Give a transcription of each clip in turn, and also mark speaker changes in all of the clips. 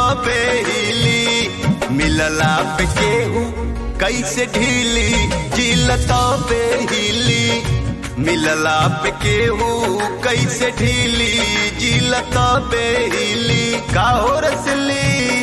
Speaker 1: बेहिली मिलला पे केहू कैसे ढीली जिलत बेहिली मिलला पे केहू कैसे ढीली जिलत बेहिली काहो रसली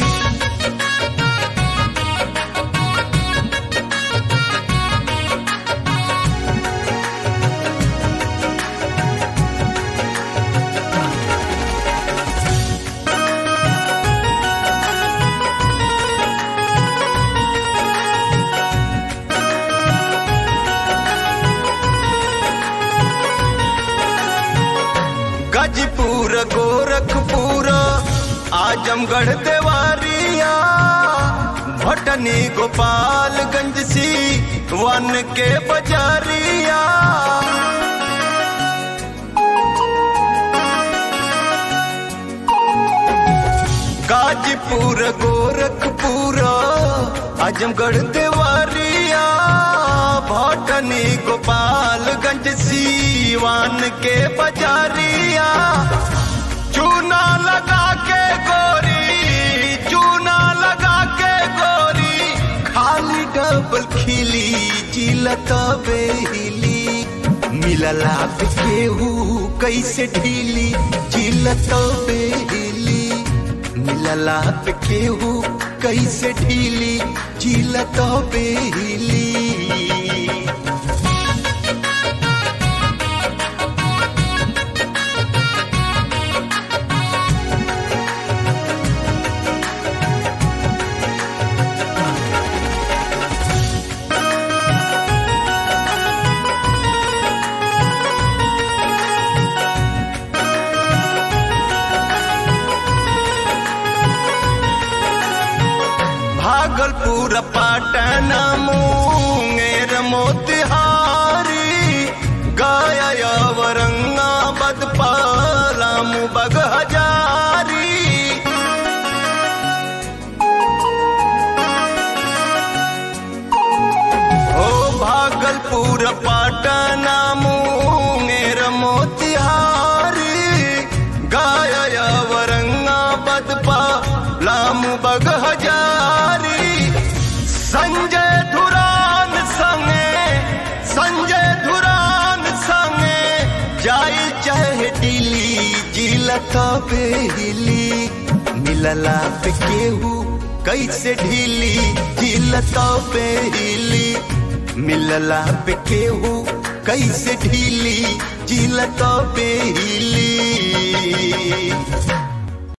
Speaker 1: गाजीपुर गोरखपुर आजमगढ़ देवारिया भटनी गोपालगंज सी वन के बजारिया गाजीपुर गोरखपुर आजमगढ़ देवारिया भटनी गोपालगंज सीवान के बजारिया चूना लगा के गोरी चूना लगा के गोरी खाली डबल खिली जिलत बेहिली मिलला पे केहू कैसे ढीली जिलत बेहिली मिलला पे केहू कैसे ढीली जिलत बेहिली भागलपुर पाटन मुंगेर मोतिहारी गया औरंगाबाद पालाम बग हजारी ओ भागलपुर पाटन मुंगेर मोतिहारी गया औरंगाबाद पालाम बग हजारी संजय धुरान संगे संजय धुरान संगे जाई चाहे दिल्ली जिलत बेहिली मिलला पे केहू कैसे ढीली जिलत बेहिली मिलला पे केहू कैसे ढीली जिलत बेहिली